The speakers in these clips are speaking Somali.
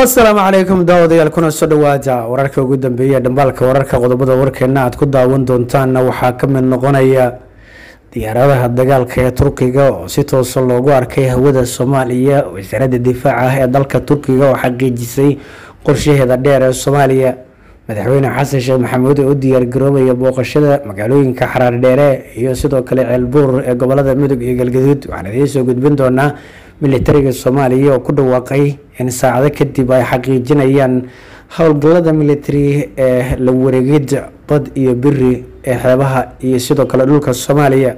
asalaamu calaykum daawadayaal kuna soo dhawaada wararka ugu dambeeya dhambaalka wararka qodobada warkeena aad ku daawan doontaanna waxaa ka mid noqonaya diyaaradaha dagaalka ee turkiga oo si toosa loogu arkay hawada soomaaliya wasaaradda difaaca ah ee dalka turkiga oo xaqiijisay qorshaheeda dheer ee soomaaliya madaxweyne xasan sheekh maxamuud oo u diyaargaroobaya booqashada magaalooyinka xaraar dheere iyo sidoo kale ceelbuur ee gobolada mudug iyo galgaduud waxaan idiin soo gudbin doonaa militariga soomaaliya oo ku dhawaaqay in saacado kadib ay xaqiijinayaan howlgallada militari ee la wareegida bad iyo biri ee xeebaha iyo sidoo kale dhulka soomaaliya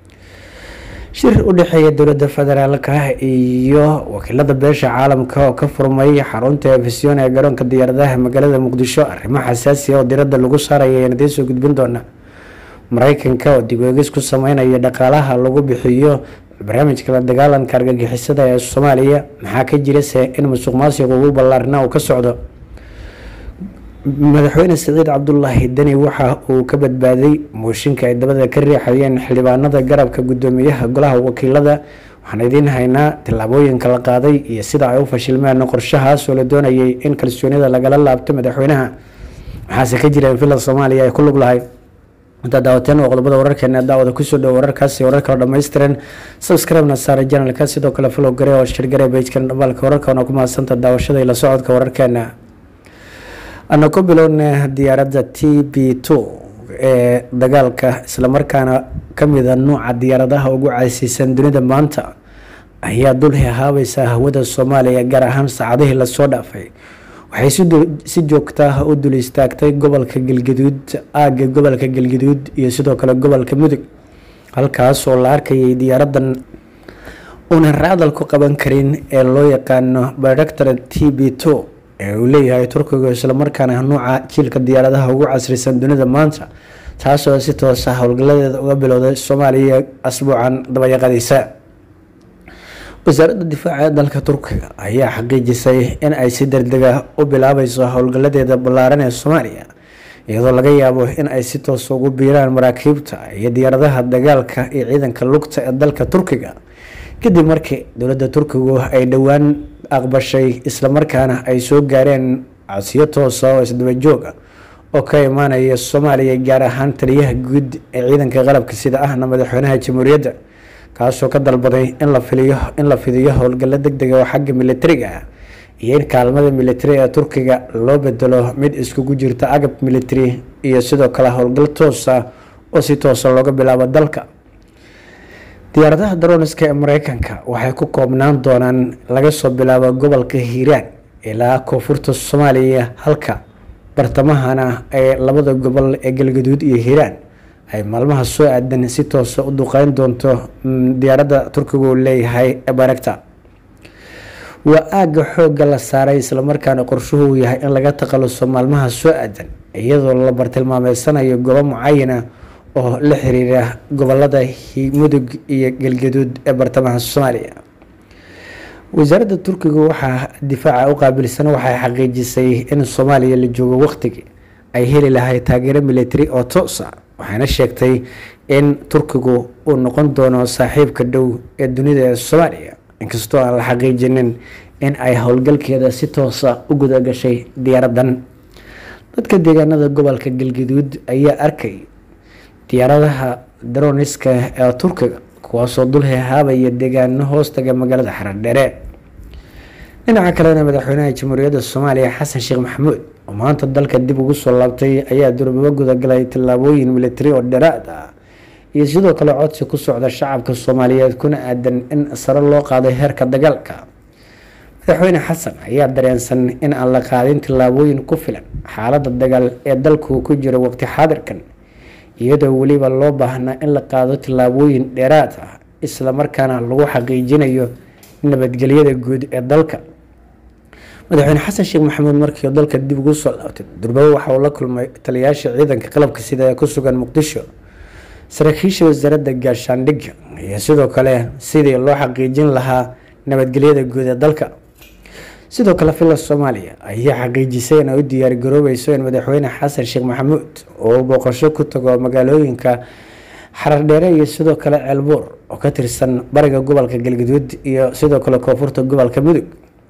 shir u dhexeeya dowladda federaalka iyo wakiilada beesha caalamka oo ka furmay xarunta efisyon ee garoonka diyaaradaha magaalada muqdisho arrimo xasaasi oo diradda lagu saaraya ayaan idiin soo gudbin doona mareykanka oo dib eegis ku sameynaya dhaqaalaha lagu bixiyo barnaamijka la dagaalanka argagixisada ee soomaaliya maxaa ka jirase in musuq maasiq ugu ballaarna uu ka socdo madaxweyne saciid cabdulaahi deni waxa uu ka badbaaday mooshinka ay dabada ka riixayeen xildhibaanada garabka gudoomiyaha golaha wakiilada waxaan idiin haynaa tillaabooyinka la qaaday iyo sida ay u fashilmeen qorshahaas oo la doonayay in kalsoonida lagala laabto madaxweynaha maxaase ka jira in villa soomaaliya ay ku lug lahay intaa daawateen waa qodobada wararkeena daawada kusoo dhowo wararkaasi warar kale dhammaystiran subscribe-na saara janalka sidoo kale follow gare oo shirgare bejkan dhambaalka wararka oona ku mahadsanta daawashada ila socodka wararkeena ana ku bilowna diyaaradda t b two ee dagaalka islamarkaana kamida nuuca diyaaradaha ugu casiisan dunida maanta ayaa dul hahaabaysa hawada soomaaliya gaar ahaan saacadihii lasoo dhaafay waxay si joogtaa u dul istaagtay gobolka galgaduud aagga gobolka galgaduud iyo sidoo kale gobolka mudug halkaas oo la arkayay diyaaradan uunan raadal ku qaban karin ee loo yaqaano director t b two ee uu leeyahay turkiga islamarkaana nuuca jiilka diyaaradaha ugu casrisan dunida maanta taasoo si toosa howlgaladeeda uga bilowday soomaaliya asbuucan dabayaqadiisa wasaaradda difaaca ee dalka turkiga ayaa xaqiijisay in ay si degdega u bilaabayso howlgaladeeda ballaaran ee soomaaliya iyadoo laga yaabo in ay si toosa ugu biiraan maraakiibta iyo diyaaradaha dagaalka iyo ciidanka lugta ee dalka turkiga kadib markii dowladda turkigu ay dhowaan aqbashay islamarkaana ay soo gaareen codsiyo toosa oo isdaba jooga oo ka imaanaya soomaaliya gaar ahaan taliyaha guud ee ciidanka qalabka sida ahna madaxweynaha jamhuuriyadda kaasoo ka dalbaday in la filiyo in la fidiyo howlgallo deg dega oo xagga militariga ah iyo in kaalmada militari ee turkiga loo bedelo mid iskugu jirta agab militari iyo sidoo kale howlgal toosa oo si toosa looga bilaabo dalka diyaaradaha daroniska ee mareykanka waxay ku koobnaan doonaan laga soo bilaabo gobolka hiiraan ilaa koonfurta soomaaliya halka bartamahana ee labada gobol ee galgaduud iyo hiiraan ay maalmaha soo aadan si toosa u duqeyn doonto diyaaradda turkiga uu leeyahay ee baregta waa aagga xoogga la saaray islamarkaana qorshuhu yahay in laga takhaluso maalmaha soo aadan iyadoo la bartilmaameysanayo goobo mucayana oo la xiriira gobolada mudug iyo galgaduud ee bartamaha soomaaliya wasaaradda turkiga waxaa difaaca u qaabilsan waxay xaqiijisay in soomaaliya la joogo waqtigii ay heli lahay taageero militari oo toosa waxayna sheegtay in turkigu uu noqon doono saaxiibka dhow ee dunida ee soomaaliya inkastoo aan la xaqiijinin in ay howlgalkeeda si toosa u gudagashay diyaaradan dadka deegaanada gobolka galgaduud ayaa arkay diyaaradaha daroniska ee turkiga kuwaasoo dul hehaabaya deegaano hoostaga magaalada xaradheere dhinaca kalena madaxweynaha jamhuuriyadda soomaaliya xasan sheekh maxamuud oo maanta dalka dib ugu soo laabtay ayaa durbabo gudagalay tillaabooyin militari oo dheeraad ah iyo sidoo kale codsi ku socda shacabka soomaaliyeed kuna aadan in sare loo qaaday heerka dagaalka madaxweyne xasan ayaa dareensan in aan la qaadin tillaabooyin ku filan xaalada dagaal ee dalku ku jiro waqti xaadirkan iyadoo weliba loo baahnaa in la qaado tillaabooyin dheeraad ah islamarkaana lagu xaqiijinayo nabadgelyada guud ee dalka madaxweyne xasan sheekh maxamuud markii dalka dib ugu soo laabtay durbabo waxa uu la kulmay taliyayaasha ciidanka qalabka sida ee ku sugan muqdisho saraakiisha wasaaradda gaashaandhigga iyo sidoo kale sidii loo xaqiijin lahaa nabadgelyada guud ee dalka sidoo kale villa soomaaliya ayaa xaqiijisay in ay u diyaargaroobayso in madaxweyne xasan sheekh maxamuud uu booqasho ku tago magaalooyinka xarardheere iyo sidoo kale ceelbuur oo ka tirsan bariga gobolka galgaduud iyo sidoo kale koonfurta gobolka mudug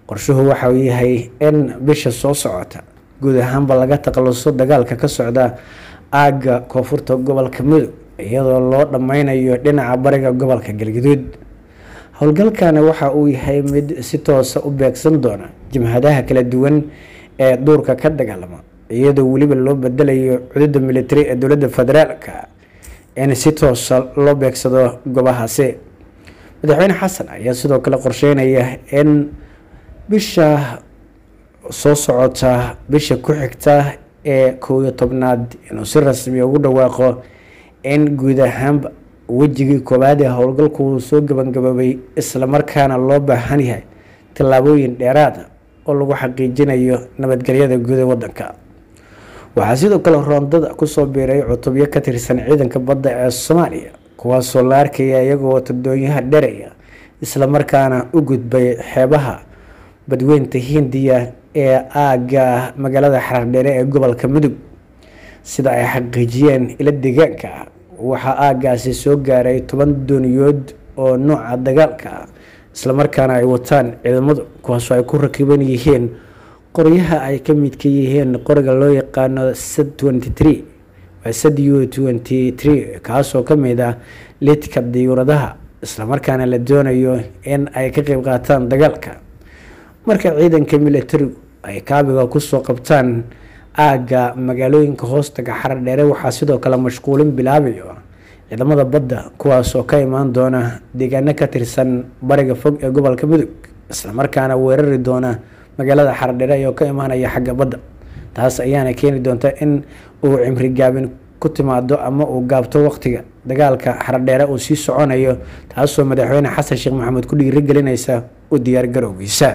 qorshuhu waxa uu yahay in bisha soo socota guud ahaanba laga takhaluso dagaalka ka socda aagga koonfurta gobolka mudug iyadoo loo dhameynayo dhinaca bariga gobolka galgaduud howlgalkani waxa uu yahay mid si toosa u beegsan doona jimhadaha kala duwan ee duurka ka dagaalama iyadoo weliba loo bedelayo cududda militari ee dowladda federaalka in si toosa loo beegsado goobahaasi madaxweyne xasan ayaa sidoo kale qorsheynaya in bisha soo socota bisha ku xigta ee kow iyo tobnaad inuu si rasmi ugu dhawaaqo in guud ahaanba wejigii koowaad ee howlgalku uu soo gabagaboobay islamarkaana loo baahan yahay tallaabooyin dheeraada oo lagu xaqiijinayo nabadgelyada guud ee wadanka waxaa sidoo kale roondada kusoo biiray cutubyo ka tirsan ciidanka badda ee soomaaliya kuwaasoo la arkaya iyagoo watadoonyaha dheraya islamarkaana u gudbay xeebaha badweynta hindiya ee aagga magaalada xaraardheere ee gobolka mudug sida ay xaqiijiyeen ila deegaanka ah waxaa aaggaasi soo gaaray toban dooniyood oo nooca dagaalka ah islamarkaana ay wataan ciidamadu kuwaasoo ay ku rakiban yihiin qoryaha ay ka midka yihiin qoriga loo yaqaano sad twenty waa sad u twenty tree kaasoo ka mid ah lidka diyuuradaha islamarkaana la doonayo in ay ka qeyb qaataan dagaalka marka ciidanka militarigu ay kaabiga kusoo qabtaan aagga magaalooyinka hoostaga xarar dheere waxaa sidoo kale mashquulin bilaabayo ciidamada badda kuwaasoo ka imaan doona deegaano ka tirsan bariga fog ee gobolka mudug islamarkaana weerari doona magaalada xaradheere oo ka imaanaya xagga badda taas ayaana keeni doonta in uu cimri gaabin ku timaado ama uu gaabto waqtiga dagaalka xaradheere uu sii soconayo taasoo madaxweyne xasan sheekh maxamed ku dhiirigelinaysa u diyaargarowgiisa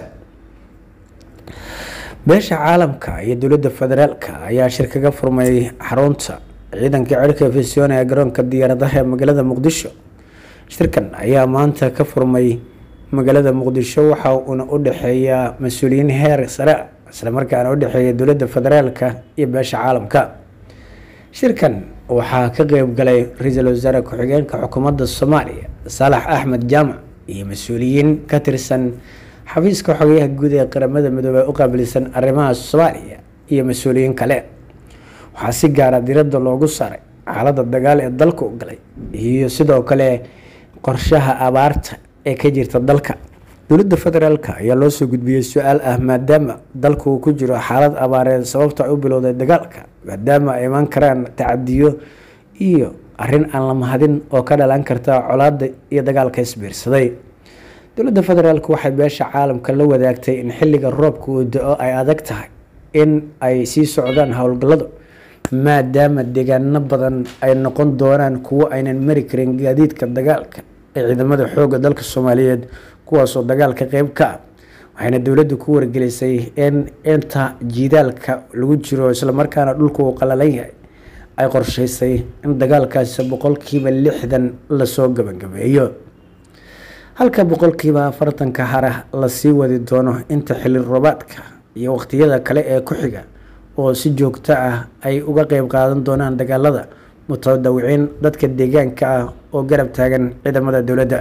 beesha caalamka iyo dowladda federaalka ayaa shir kaga furmay xarunta ciidanka cirka efesyon ee garoonka diyaaradaha ee magaalada muqdisho shirkan ayaa maanta ka furmay magaalada muqdisho waxa uuna u dhexeeyaa mas-uuliyiin heer sare islamarkaana u dhexeeya dowladda federaalka iyo beesha caalamka shirkan waxaa ka qeyb galay ra-iisul wasaare ku-xigeenka xukuumadda soomaaliya saalax axmed jaamac iyo mas-uuliyiin ka tirsan xafiiska xogayaha guud ee qaramada midoobey u qaabilsan arrimaha soomaaliya iyo mas-uuliyiin kale waxaa si gaara diradda loogu saaray xaaladda dagaal ee dalka u galay iyo sidoo kale qorshaha abaarta ee ka jirta dalka dowladda federaalk ayaa loo soo gudbiyey su-aal ah maadaama dalka uu ku jiro xaalad abaareed sababta ay u bilowday dagaalka maadaama ay imaan karaan tacadiyo iyo arrin aan la mahadin oo ka dhalan karta colaada iyo dagaalka isbiirsaday dowladda federaalk waxay beesha caalamka la wadaagtay in xilliga roobka uu da-o ay adag tahay in ay sii socdaan howlgalladu maadaama deegaano badan ay noqon doonaan kuwo aynan mari karin gaadiidka dagaalka ee ciidamada xooga dalka soomaaliyeed kuwaasoo dagaalka qeyb ka ah waxayna dowladdu ku wargelisay in inta jiidaalka lagu jiro islamarkaana dhulka uu qalalan yahay ay qorsheysay in dagaalkaasi boqolkiiba lixdan lasoo gabagabeeyo halka boqolkiiba afartanka hara lasii wadi doono inta xilli roobaadka iyo waqtiyada kale ee ku xiga oo si joogto ah ay uga qeyb qaadan doonaan dagaalada mutadawiciin dadka deegaanka ah oo garab taagan ciidamada dowladda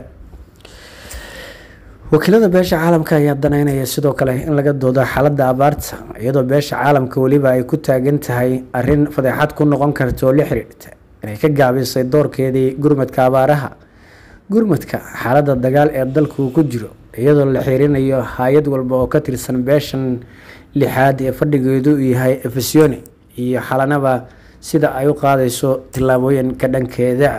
wakiilada beesha caalamka ayaa daneynaya sidoo kale in laga doodo xaaladda abaarta iyadoo beesha caalamka weliba ay ku taagan tahay arrin fadeexad ku noqon karta oo la xiriirta inay ka gaabisay doorkeedii gurmadka abaaraha gurmadka xaaladda dagaal ee dalka uu ku jiro iyadoo la xiirinayo hay-ad walba oo ka tirsan beeshan lixaad ee fadhigeedu uu yahay efesoni iyo xalanaba sida ay u qaadayso tillaabooyinka dhankeeda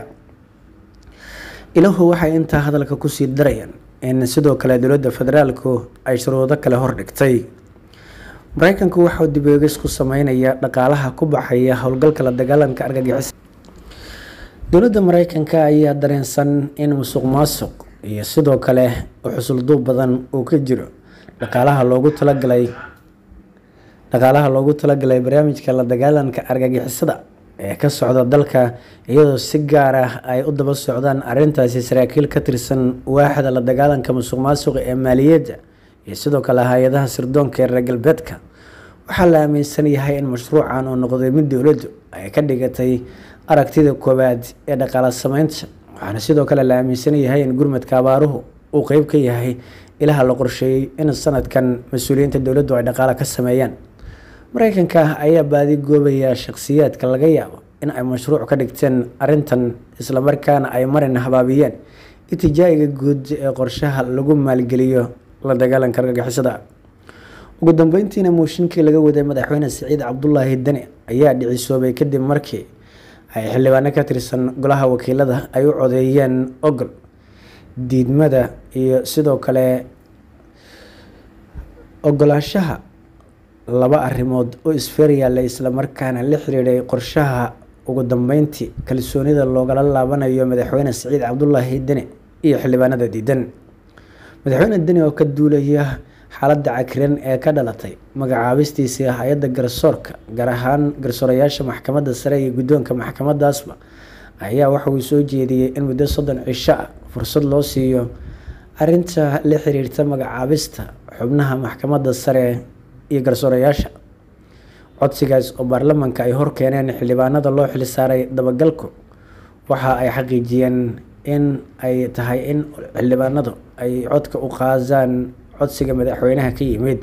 ilahu waxay intaa hadalka kusii darayaan in sidoo kale dowladda federaalku ay shuruudo kale hordhigtay mareykanku waxauu dib eegis ku sameynaya dhaqaalaha ku baxaya howlgalka la dagaalanka argagixis dowladda mareykanka ayaa dareensan in musuq maasuq iyo sidoo kale xusulduub badan uu ka jiro dhaqaalaha loogu talagalay dhaqaalaha loogu talagalay barnaamijka la dagaalanka argagixisada ee ka socda dalka iyadoo si gaar ah ay u daba socdaan arintaasi saraakiil ka tirsan waaxda la dagaalanka musuq maasuqa ee maaliyadda iyo sidoo kale hay-adaha sirdoonka ee reer galbeedka waxaa la aaminsan yahay in mashruucan uu noqday mid dowladdu ay ka dhigatay aragtida koowaad ee dhaqaala sameynta waxaana sidoo kale la aaminsan yahay in gurmadka abaaruhu uu qeyb ka yahay ilaha la qorsheeyey in sanadkan mas-uuliyiinta dowladdu ay dhaqaale ka sameeyaan mareykanka ayaa baadi goobaya shaqsiyaadka laga yaabo in ay mashruuc ka dhigteen arrintan islamarkaana ay marin habaabiyeen itijaa'iga guud ee qorshaha lagu maalgeliyo la dagaalanka argagixisada ugu dambeyntiina mooshinkii laga waday madaxweyne siciid cabdulaahi deni ayaa dhicisoobay kadib markii ay xildhibaano ka tirsan golaha wakiilada ay u codeeyeen ogol diidmada iyo sidoo kale ogolaanshaha laba arrimood oo isfeer yaallay islamarkaana la xiriiray qorshaha ugu dambeyntii kalsoonida loogala laabanayo madaxweyne siciid cabdulaahi deni iyo xildhibaanada diidan madaxweyne deni oo ka duulaya xaaladda cakiran ee ka dhalatay magacaabistiisii hay-adda garsoorka gaar ahaan garsoorayaasha maxkamadda sare iyo guddoonka maxkamadaasba ayaa waxa uu soo jeediyey in muddo soddon cisho ah fursad loo siiyo arinta la xiriirta magacaabista xubnaha maxkamadda sare iyo garsoorayaasha codsigaas oo baarlamaanka ay horkeeneen xildhibaanada loo xilsaaray dabagalku waxa ay xaqiijiyeen in ay tahay in xildhibaanadu ay codka u qaadaan codsiga madaxweynaha ka yimid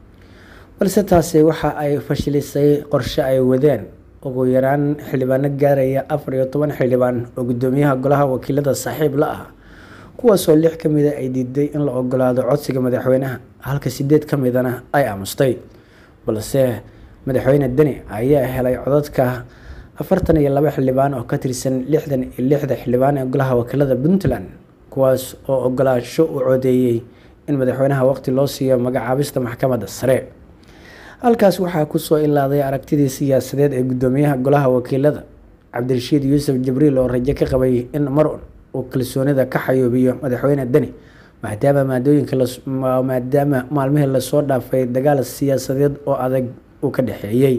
balse taasi waxa ay fashilisay qorshe ay wadeen ugu yaraan xildhibaano gaaraya afar iyo toban xildhibaan oo guddoomiyaha golaha wakiilada saaxiib la ah kuwaasoo lix ka mida ay diiday in la ogolaado codsiga madaxweynaha halka sideed ka midana ay aamustay balse madaxweyne deni ayaa helay codadka afartan iyo laba xildhibaan oo ka tirsan lixdan iyo lixda xildhibaan ee golaha wakiilada puntland kuwaas oo ogolaansho u codeeyey in madaxweynaha waqti loo siiyo magacaabista maxkamadda sare halkaas waxaa kusoo ilaaday aragtidii siyaasadeed ee guddoomiyaha golaha wakiilada cabdirashiid yuusuf jibriil oo rajo ka qabay in mar uu kalsoonida ka xayoobiyo madaxweyne deni maadaama maadooyinka maadaama maalmihii lasoo dhaafay dagaal siyaasadeed oo adag uu ka dhexeeyey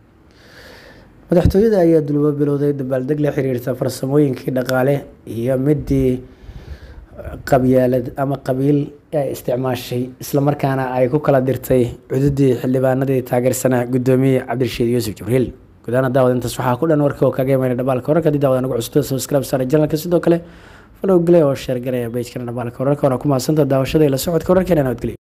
madaxtooyada ayaa dulbo bilowday dabaaldeg la xiriirta farsamooyinkii dhaqaale iyo midii qabyaalad ama qabiil ay isticmaashay islamarkaana ay ku kala dirtay cududii xildhibaanadii taageersanaa guddoomiye cabdirashiid yuusuf jibriil gudaana daawad intaas waxaa ku dhan warka oo kaga imanay dhabaalka wararka haddii daawada nagu cusubta subscribe saara janalka sidoo kale falow gale oo sheer garaya bejkana dhabaalka wararka waana ku mahadsanta daawashada ila socodka wararkeena nabadgelyo